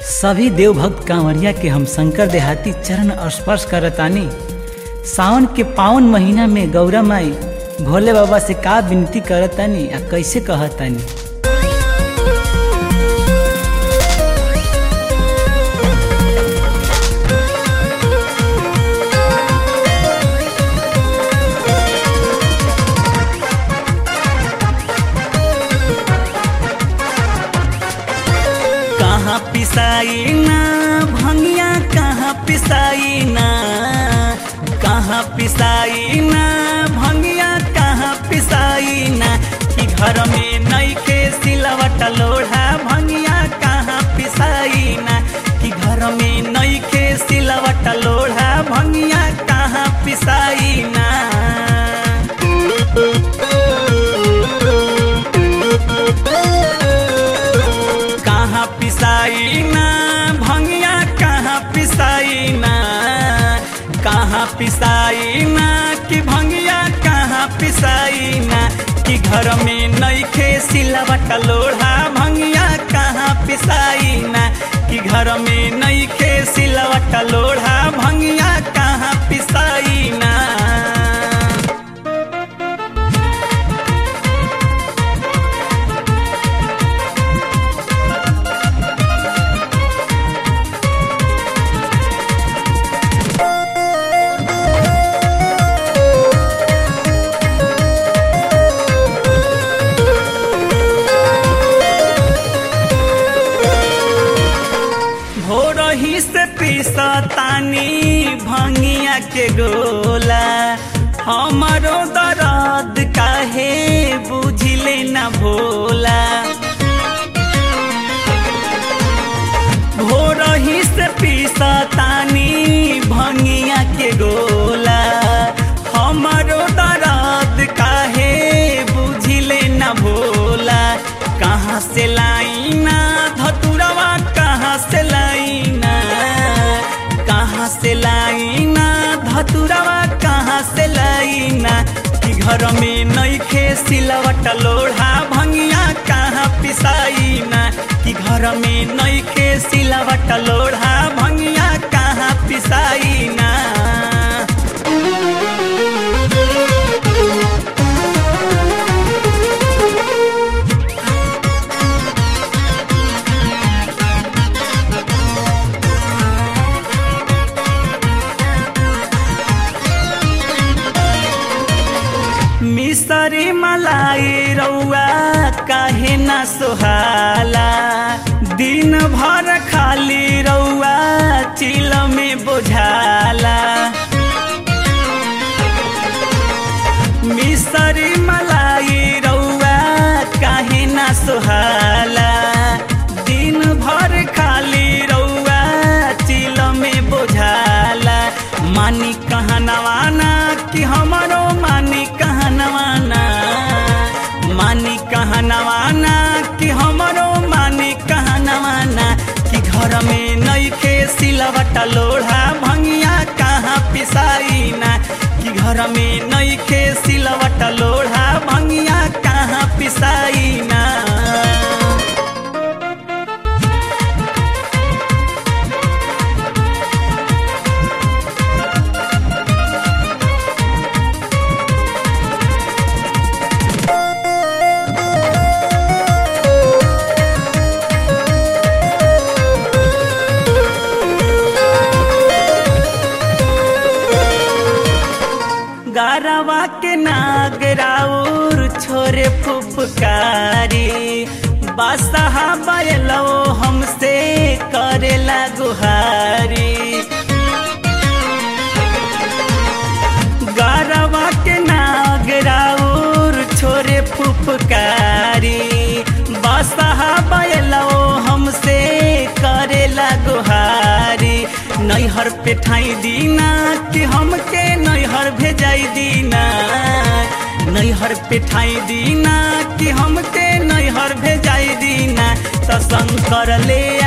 सभी देवभक्त कांवरिया के हम शंकर देहाती चरण स्पर्श करतानी सावन के पावन महीना में गौरा माई भोले बाबा से का विनती करतानी आ कैसे कहतानी कहाँ पिसाई ना भंगिया कहाँ पिसाई ना कहाँ पिसाई ना भंगिया कहाँ पिसाई ना कि घर में नईखे सिलवट लोढ़ा भंगिया कहाँ पिसाई ना कि घर में नईखे सिलवट लोढ़ा भंगिया कहाँ पिसाई ना कहाँ पिसाई ना भंगिया कहाँ पिसाई ना कहाँ पिसाई ना कि भंगिया कहाँ पिसाई ना कि घर में नईखे सिलवट लोढ़ा भंगिया कहाँ पिसाई ना कि घर में नईखे सिलवट लोढ़ा भंगिया कहाँ पिसाई ना भोरही से पिसतानी भंगिया के गोला हमारो दर्द काहे बुझले न भोला भोरही से पिसतानी भंगिया के गोला हमारो दर्द काहे बुझले न भोला कहाँ से लाइना धतुरवा कहाँ से लाइना कहाँ से लाइना धतुरवा कहाँ से लाइना कि घर में नईखे सिलवट लोढ़ा भंगिया कहाँ पिसाइना कि घर में नईखे सिलवट लोढ़ा भंगिया कहाँ पिसाइना मिसरी मलाई रौआ काहे ना सोहाला दिन भर खाली रौआ चिल में बोझाला मिसरी मलाई रौआ काहे ना सोहाला दिन भर खाली रौआ चिल में बोझाला मानी कहनवाना कि हमारो मानी कहनवाना मानी कहनवाना कि हमारो मानी कहनवाना कि घर में नईखे सिलवट लोढ़ा भंगिया कहाँ पिसाइना कि घर में नईखे सिलवट लोढ़ा भंगिया कहाँ पिसाइना गारवा के नागराउर छोरे फुफकारी बासहा बैलो हमसे करेला गुहारी गारवा के नागराउर छोरे फुफकारी बासहा बैलो हमसे करेला गुहारी नैहर पे ठाई दीना कि हमके नैहर भेजाई दीना नैहर पे ठाई दीना कि हमके नैहर भेजाई दीना त शंकर ले